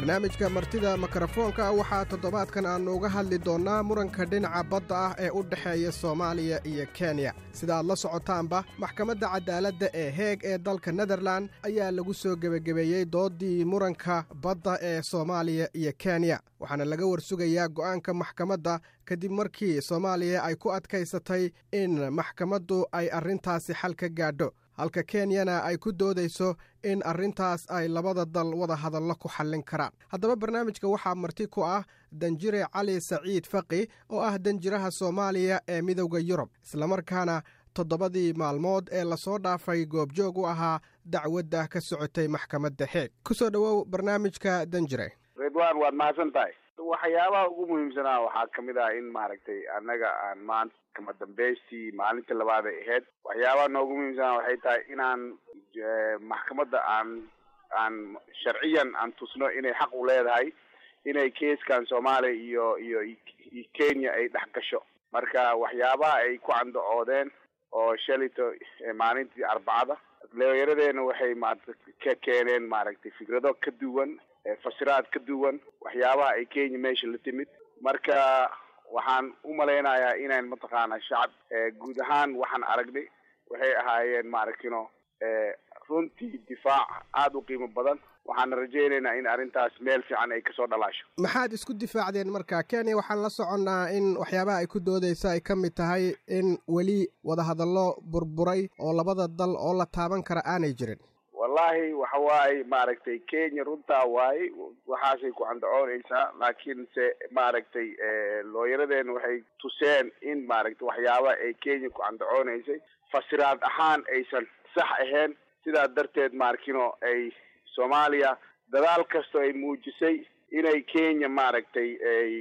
barnaamijka martida mikrofoonka waxaa toddobaadkan aannu uga hadli doonnaa muranka dhinaca badda ah ee u dhexeeya soomaaliya iyo kenya sida aad la socotaanba maxkamadda cadaaladda ee heeg ee dalka nederlan ayaa lagu soo gebagabeeyey dooddii muranka badda ee soomaaliya iyo kenya waxaana laga warsugayaa go'aanka maxkamadda kadib markii soomaaliya ay ku adkaysatay in maxkamaddu ay arrintaasi xal ka gaadho halka kenyana ay ku doodayso in arrintaas ay labada dal wada hadallo ku xallin karaan haddaba barnaamijka waxaa marti ku ah danjire cali saciid faqi oo ah danjiraha soomaaliya ee midowda yurub islamarkaana toddobadii maalmood ee lasoo dhaafay goobjoog u ahaa dacwadda ka socotay maxkamadda xeeg ku soo dhowow barnaamijka danjire ridwan waad mahadsan tahay waxyaabaha ugu muhiimsanaa waxaa kamid ah in maaragtay annaga aan maanta kama dambaystii maalintii labaad ay ahayd waxyaabaha noogu muhiimsanaa waxay tahay inaan maxkamadda aan aan sharciyan aan tusno inay xaq u leedahay inay keeskan soomaaliya iyo iyo iyo kenya ay dhex gasho marka waxyaabaha ay ku candacoodeen oo shalito maalintii arbacada leeyaradeena waxay maarata ka keeneen maaragtay fikrado ka duwan fasiraad ka duwan waxyaabaha ay kenya meesha la timid marka waxaan u malaynayaa inaan mataqaana shacab guud ahaan waxaan aragnay waxay ahaayeen maaragtino runtii difaac aada u qiimo badan waxaana rajaynaynaa in arrintaas meel fiican ay kasoo dhalaasho maxaad isku difaacdeen marka kenya waxaan la soconnaa in waxyaabaha ay ku doodaysa ay ka mid tahay in weli wadahadallo burburay oo labada dal oo la taaban kara aanay jirin wallahi waxa waaye maaragtay kenya runtaa waaye waxaasay ku candacoonaysaa laakiinse maaragtay looyaradeena waxay tuseen in maaragtay waxyaaba ay kenya ku candacoonaysay fasiraad ahaan aysan sax ahayn sidaa darteed maarkino ay soomaaliya dadaal kastoo ay muujisay inay kenya maaragtay ay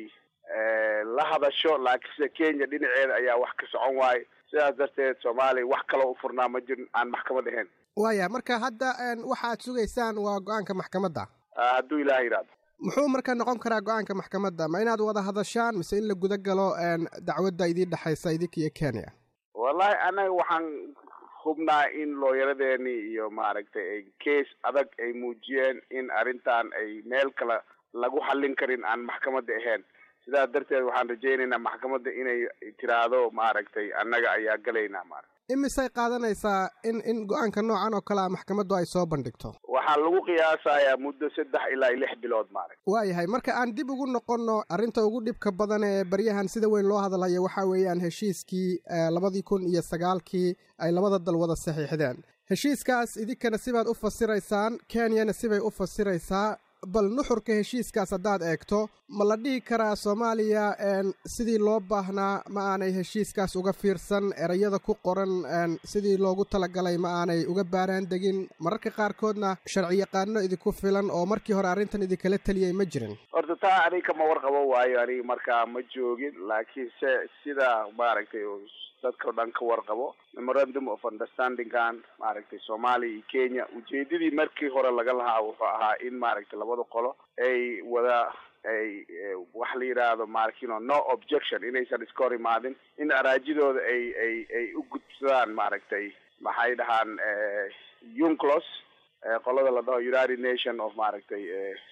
la hadasho laakiinse kenya dhinaceeda ayaa wax ka socon waaye sidaas darteed soomaaliya wax kaloo u furnaa ma jirin aan maxkamad ahayn waaya marka hadda waxaad sugaysaan waa go-aanka maxkamadda hadduu ilaah yidhahdo muxuu marka noqon karaa go-aanka maxkamadda ma inaad wada hadashaan mise in la guda galo dacwadda idiin dhexaysa idinka iyo kenya wallahi annaga waxaan hubnaa in looyaradeeni iyo maaragtay ay case adag ay muujiyeen in arrintan ay meel kale lagu xallin karin aan maxkamadda ahayn sidaas darteed waxaan rajaynaynaa maxkamadda inay tiraahdo maaragtay annaga ayaa galaynaa maarata imisay qaadanaysaa in in go-aanka noocan oo kale a maxkamaddu ay soo bandhigto waxaa lagu qiyaasayaa muddo saddex ilaa lix bilood maaragta waayahay marka aan dib ugu noqonno arrinta ugu dhibka badan ee baryahan sida weyn loo hadlayo waxaa weeyaan heshiiskii labadii kun iyo sagaalkii ay labada dal wada saxiixdeen heshiiskaas idinkana sibaad u fasiraysaan kenyana sibay u fasiraysaa bal nuxurka heshiiskaas haddaad eegto ma la dhihi karaa soomaaliya sidii loo baahnaa ma aanay heshiiskaas uga fiirsan erayada ku qoran sidii loogu talagalay ma aanay uga baaraan degin mararka qaarkoodna sharciyaqaano idinku filan oo markii hore arrintan idinkala teliyay ma jirin horta taa aniga kama warqabo waayo aniga markaa ma joogin laakiinse sida maaragtay dadka o dhan ka warqabo memorandum of understandingkan maaragtay soomaaliya iyo kenya ujeedadii markii hore laga lahaa wuxuu ahaa in maaragtay labada qolo ay wada ay wax la yidhaahdo maarkino no objection inaysan iska hor imaadin in araajidooda ay ay ay u gudsadaan maaragtay maxay dhahaan unclos qolada la dhaho united nation of maaragtay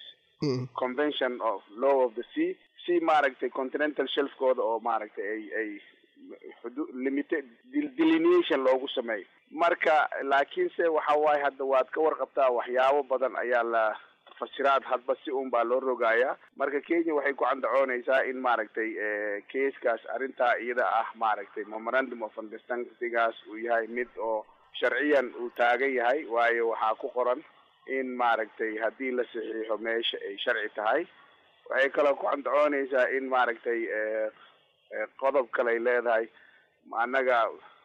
convention of law of the sea si maaragtay continental shelfkooda oo maaragtay ay ay xudu limited delineation loogu sameeyo marka laakiinse waxa waaye hadda waad ka warqabtaa waxyaabo badan ayaa la fasiraad hadba si un baa loo rogayaa marka kenya waxay ku candacoonaysaa in maaragtay keeskaas arrintaa iyada ah maaragtay memorandum of understandingaas uu yahay mid oo sharciyan uu taagan yahay waayo waxaa ku qoran in maaragtay haddii la saxiixo meesha ay sharci tahay waxay kaloo ku candacoonaysaa in maaragtay qodob kale ay leedahay annaga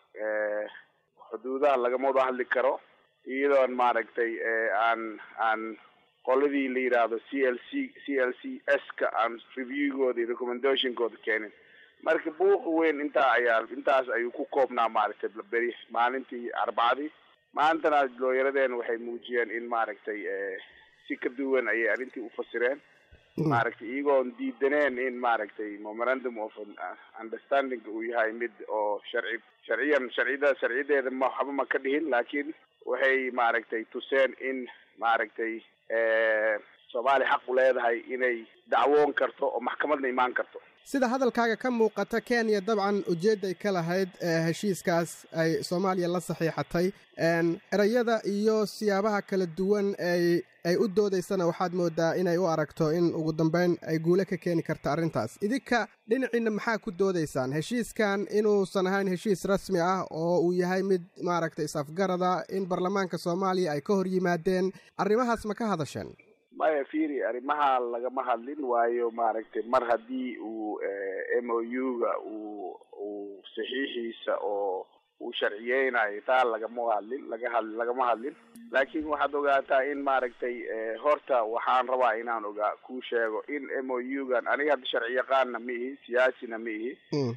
xuduudaha lagama wada hadli karo iyadoon maaragtay aan aan qoladii la yidhaahdo c l c c l c s ka aan reviewgooda iyo recommendationkooda keenin marka buuqa weyn intaa ayaa intaas ayuu ku koobnaa maaragtay beri maalintii arbacadii maantana looyaradeena waxay muujiyeen in maaragtay si ka duwan ayay arrintii ufasireen maaragtay iyagoon diidaneen in maaragtay memorandum of understanding uu yahay mid oo sharci sharciyan sharcida sharciyadeeda ma waxba ma ka dhihin laakiin waxay maaragtay tuseen in maaragtay soomaaliya xaq u leedahay inay dacwoon karto oo maxkamadna imaan karto sida hadalkaaga ka muuqata kenya dabcan ujeedday ka lahayd heshiiskaas ay soomaaliya la saxiixatay erayada iyo siyaabaha kala duwan ay ay u doodaysana waxaad moodaa inay u aragto in ugu dambeyn ay guule ka keeni karta arrintaas idinka dhinaciinna maxaa ku doodaysaan heshiiskan inuusan ahayn heshiis rasmi ah oo uu yahay mid maaragtay is-afgarada in baarlamaanka soomaaliya ay ka hor yimaadeen arrimahaas ma ka hadasheen maya firi arrimaha lagama hadlin waayo maaragtay mar haddii uu m o u-ga uu uu saxiixiisa oo uu sharciyeynayo taa lagama hadlin laga had lagama hadlin laakiin waxaad ogaataa in maaragtay horta waxaan rabaa inaan ogaa kuu sheego in m o u-gan aniga hadda sharci yaqaanna ma ihi siyaasina ma ihi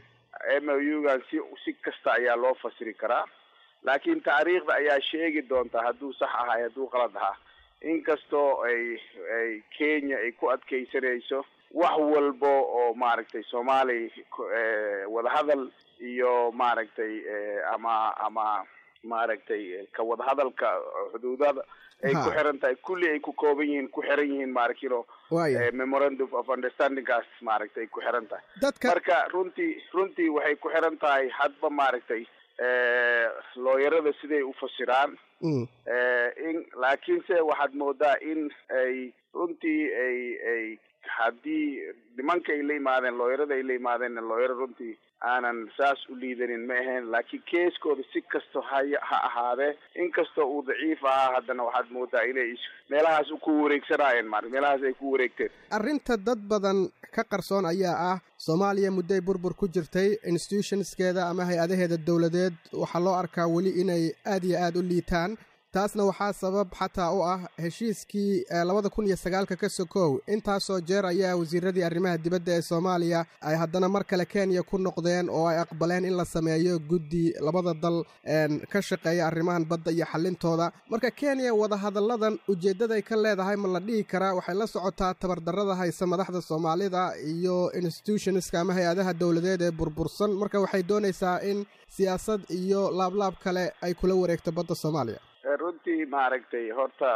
m o u-gan si si kasta ayaa loo fasiri karaa laakiin taariikhda ayaa sheegi doonta hadduu sax ahay hadduu qalad ahaa inkastoo ay ay kenya ay ku adkeysanayso wax walba oo maaragtay soomaaliya wadahadal iyo maaragtay ama ama maaragtay ka wadahadalka xuduudada ay ku xiran tahay kulli ay ku kooban yihiin ku xiran yihiin maaragtino memorandum of understandingkaas maaragtay ay ku xiran tahay marka runtii runtii waxay ku xiran tahay hadba maaragtay looyarada siday u fasiraan in laakiinse waxaad moodaa in ay runtii ay ay haddii nimanka ay la yimaadeen looyarada ay la yimaadeen looyaro runtii aanan saas u liidanin ma ahayn laakiin keeskooda si kasto hay ha ahaadee inkastoo uu daciif ahaa haddana waxaad moodaa inay meelahaas ku wareegsanaayeen maarata meelahaas ay ku wareegteen arrinta dad badan ka qarsoon ayaa ah soomaaliya mudday burbur ku jirtay institutionskeeda ama hay-adaheeda dowladeed waxaa loo arkaa weli inay aad iyo aad u liitaan taasna waxaa sabab xataa u ah heshiiskii labada kun iyo sagaalka ka sokow intaasoo jeer ayaa wasiiradii arrimaha dibadda ee soomaaliya ay haddana mar kale kenya ku noqdeen oo ay aqbaleen in la sameeyo guddi labada dal ka shaqeeya arrimahan badda iyo xallintooda marka kenya wadahadalladan ujeeddaday ka leedahay ma la dhihi karaa waxay la socotaa tabardarrada haysa madaxda soomaalida iyo institutionska ama hay-adaha dowladeed ee burbursan marka waxay doonaysaa in siyaasad iyo laablaab kale ay kula wareegto badda soomaaliya runtii maaragtay horta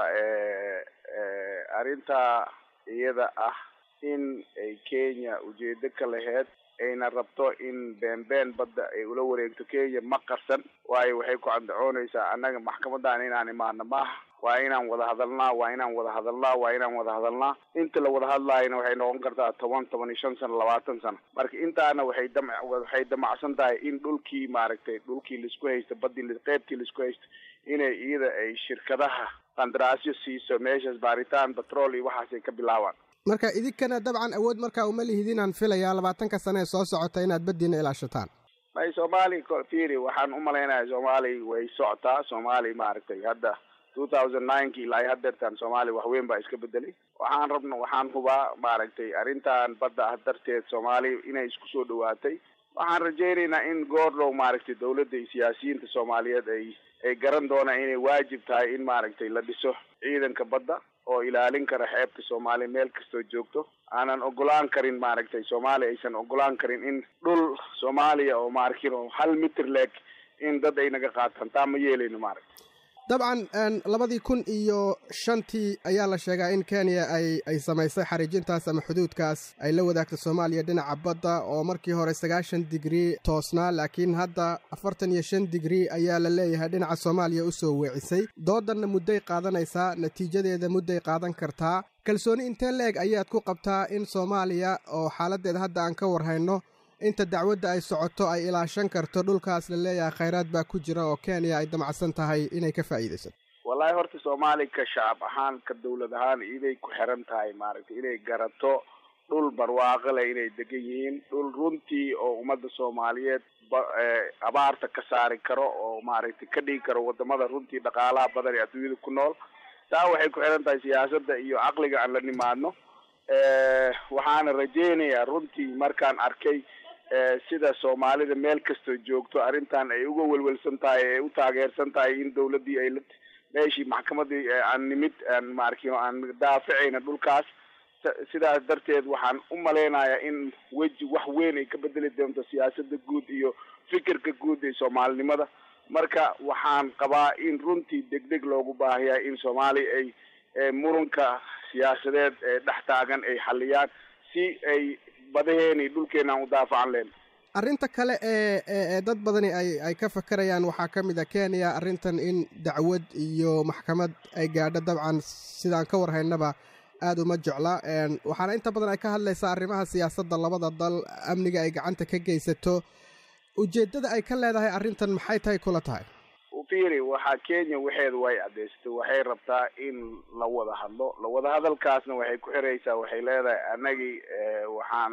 arrintaa iyada ah in ay kenya ujeedo ka laheyd ayna rabto in beenbeen badda ay ula wareegto kenya ma qarsan waayo waxay ku candacoonaysaa annaga maxkamadan inaan imaano maaha waa inaan wada hadalnaa waa inaan wada hadalnaa waa inaan wada hadalnaa inta la wada hadlaayana waxay noqon kartaa toban toban iyo shan sano labaatan sano marka intaana waxay dam waxay damacsan tahay in dhulkii maaragtay dhulkii laisku haysta badii qeybtii laisku haysta inay iyada ay shirkadaha qandaraasyo siiso meeshaas baaritaan batrool iyo waxaasay ka bilaabaan marka idinkana dabcan awood markaa uma lihidinaan filayaa labaatanka sane ee soo socota inaad baddiina ilaashataan may soomaali firi waxaan u malaynayaa soomaali way socotaa soomaali maaragtay hadda two thousand nineki ilaa hadeertan soomaaliya waxweyn baa iska bedelay waxaan rabna waxaan hubaa maaragtay arrintan badda ah darteed soomaaliya inay isku soo dhawaatay waxaan rajaynaynaa in goordhow maaragtay dawladda iyo siyaasiyiinta soomaaliyeed ay ay garan doonaan inay waajib tahay in maaragtay la dhiso ciidanka badda oo ilaalin kara xeebta soomaaliya meel kastoo joogto aanan ogolaan karin maaragtay soomaaliya aysan ogolaan karin in dhul soomaaliya oo maarkin hal mitir leeg in dad ay naga qaataan taa ma yeelayno maaragta dabcan labadii kun iyo shantii ayaa la sheegaa in kenya ay ay samaysay xariijintaas ama xuduudkaas ay la wadaagto soomaaliya dhinaca badda oo markii hore sagaashan digrii toosnaa laakiin hadda afartan iyo shan digrii ayaa la leeyahay dhinaca soomaaliya u soo weecisay doodanna mudday qaadanaysaa natiijadeeda mudday qaadan kartaa kalsooni intee la-eg ayaad ku qabtaa in soomaaliya oo xaaladdeeda hadda aan ka warhayno inta dacwadda ay socoto ay ilaashan karto dhulkaas la leeyahay khayraad baa ku jira oo kenya ay damacsan tahay inay ka faa'iidaysato wallahi horta soomaaliya ka shacab ahaan ka dawlad ahaan iday ku xiran tahay maaragtay inay garato dhul barwaaqo leh inay degan yihiin dhul runtii oo ummadda soomaaliyeed abaarta ka saari karo oo maaragtay ka dhigi karo wadamada runtii dhaqaalaha badan ee adduunyada ku nool taa waxay ku xiran tahay siyaasadda iyo caqliga aan la nimaadno waxaana rajaynayaa runtii markaan arkay sida soomaalida meel kastoo joogto arrintan ay uga welwelsan tahay ay u taageersan tahay in dawladdii ay la meeshii maxkamadii aan nimid aan maarkin aan daaficayna dhulkaas sidaas darteed waxaan u malaynayaa in weji wax weyn ay ka bedeli doonto siyaasadda guud iyo fikirka guud ee soomaalinimada marka waxaan qabaa in runtii degdeg loogu baahayaa in soomaaliya ay muranka siyaasadeed ee dhex taagan ay xaliyaan si ay badaheeni dhulkeenaan u daafacan leen arrinta kale ee ee dad badani ay ay ka fakerayaan waxaa ka mid a kenya arrintan in dacwad iyo maxkamad ay gaadho dabcan sidaan ka warhaynaba aada uma jecla waxaana inta badan ay ka hadlaysaa arrimaha siyaasadda labada dal amniga ay gacanta ka geysato ujeeddada ay ka leedahay arrintan maxay tahay kula tahay fiiri waxaa kenya waxeeda way caddaysatay waxay rabtaa in la wada hadlo la wada hadalkaasna waxay ku xiraysaa waxay leedahay annagii waxaan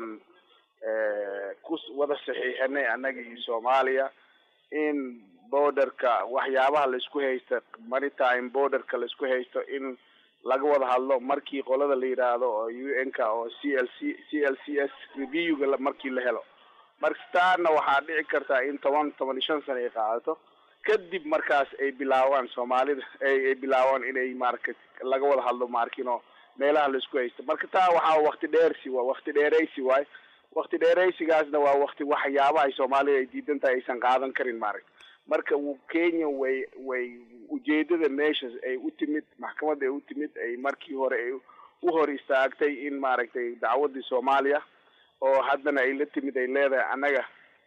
ku wada saxiixinay annagii soomaaliya in borderka waxyaabaha laisku haysta maritime borderka laisku haysto in laga wada hadlo markii qolada la yidhaahdo oo u n ka oo c l c c l c s reviewga markii la helo marstaana waxaa dhici kartaa in toban toban iyo shan sano ay qaadato kadib markaas ay bilaabaan soomaalida ay bilaabaan inay maarka laga wada hadlo maarkino meelaha laisku haysto marka taa waxaa wakti dheersi waa wakti dheeraysi waay wakti dheeraysigaasna waa wakti waxyaabaha ay soomaalida ay diidan tahay aysan qaadan karin maaragta marka kenya way way ujeedada meesha ay u timid maxkamadda ay u timid ay markii hore ay u hor istaagtay in maaragtay dacwadii soomaaliya oo haddana ay la timid ay leedahay annaga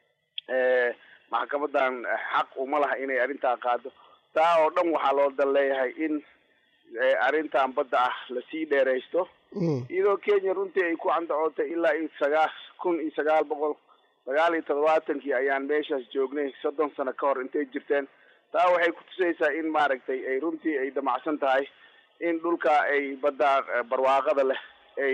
maxkamadan xaq uma laha inay arrintaa qaado taa oo dhan waxaa loo dal leeyahay in arrintan badda ah lasii dheeraysto iyadoo kenya runtii ay ku candacootay ilaa iyo sagaa kun iyo sagaal boqol sagaal iyo toddobaatankii ayaan meeshaas joognay soddon sano ka hor intay jirteen taa waxay kutusaysaa in maaragtay ay runtii ay damacsan tahay in dhulka ay badda barwaaqada leh ay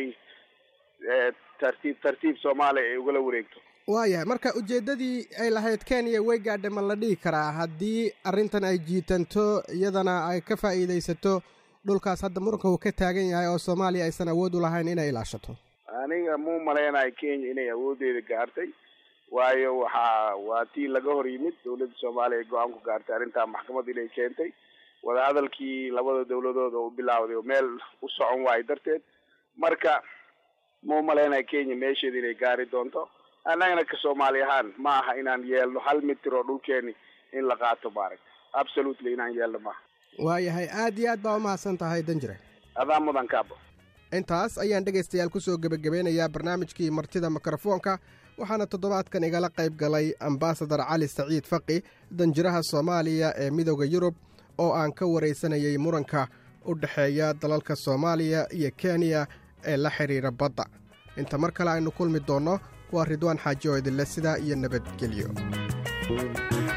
tartiib tartiib soomaaliya ay ugala wareegto waayahay marka ujeeddadii ay lahayd kenya way gaadhay ma la dhihi karaa haddii arrintan ay jiitanto iyadana ay ka faa'iidaysato dhulkaas hadda muranka uu ka taagan yahay oo soomaaliya aysan awood u lahayn inay ilaashato aniga muu malaynayo kenya inay awooddeeda gaartay waayo waxaa waa tii laga hor yimid dawladda soomaaliya ay go-aan ku gaartay arrintaa maxkamad inay keentay wadahadalkii labada dawladood oo u bilaawday oo meel u socon waayo darteed marka muu malaynayo kenya meesheeda inay gaari doonto annagana ka soomaali ahaan ma aha inaan yeelno hal mitir oo dhulkeeni in la qaato maaragta absolutely inaan yeelno maaha waayahay aad iyo aad baa umahadsan tahay danjire adaa mudan kaabo intaas ayaan dhegaystayaal ku soo gebagabeynayaa barnaamijkii martida mikrofoonka waxaana toddobaadkan igala qayb galay ambasadar cali saciid faqi danjiraha soomaaliya ee midooda yurub oo aan ka waraysanayay muranka u dhexeeya dalalka soomaaliya iyo kenya ee la xidhiira badda inta mar kale aynu kulmi doonno waa ridwaan xaaji oo idinle sidaa iyo nabadgelyo